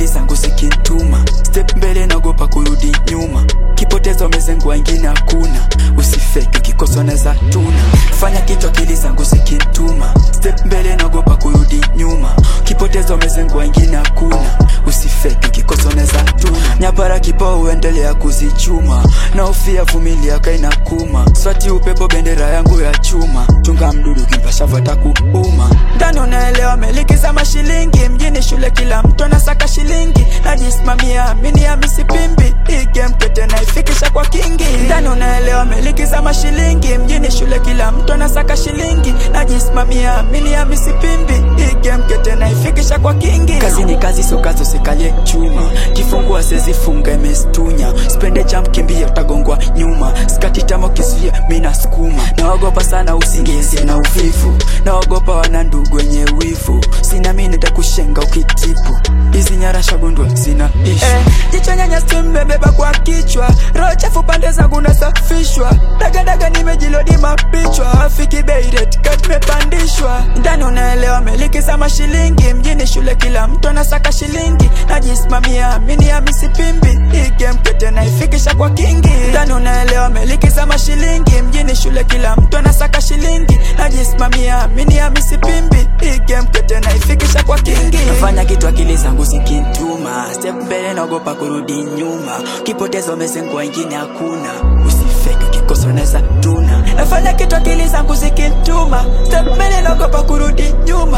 akili zangu zikintuma step mbele naogopa kurudi nyuma kipoteza umezengwa ingine hakuna usifeki ukikoswa neza tuna fanya kitu akili zangu zikintuma step mbele naogopa kurudi nyuma kipoteza umezengwa ingine hakuna usifeki ukikoswa neza tuna nyapara kipao uendelea kuzichuma na ufia vumilia kaina kuma swati upepo bendera yangu ya chuma chunga mdudu kimpashavata kuuma ndani unaelewa meliki za mashilingi mjini shule kila mtu anasaka shilingi najisimamia amini ya misipimbi hii game kete naifikisha kwa kingi ndani unaelewa meliki za mashilingi mjini shule kila mtu anasaka shilingi najisimamia amini ya misipimbi hii game kete naifikisha kwa kingi kazi ni kazi so kazi usikalie chuma kifungua sezifunga imestunya spende jump kimbia utagongwa nyuma skati tamo kisuia mina skuma naogopa sana usingizi na uvivu naogopa wana ndugu wenye wivu sina mini nitakushenga ukitipu hizi nyarasha gundwa zina ishu eh, jicho nyanya simbebeba kwa kichwa roho chafu pande zangu nasafishwa dagadaga nimejilodi mapichwa afiki beiret katmepandishwa ndani unaelewa meliki za mashilingi mjini shule kila mtu anasaka shilingi najisimamia amini ya misipimbi hii game kete naifikisha kwa kingi ndani unaelewa meliki za mashilingi mjini shule kila mtu anasaka shilingi najisimamia amini ya misipimbi hii game kete naifikisha kwa kingi nafanya kitu akili zangu zikintuma step mbele naogopa kurudi nyuma kipoteza umezengwa ingine hakuna usifeki ukikosa unaweza tuna nafanya kitu akili zangu zikintuma step mbele naogopa kurudi nyuma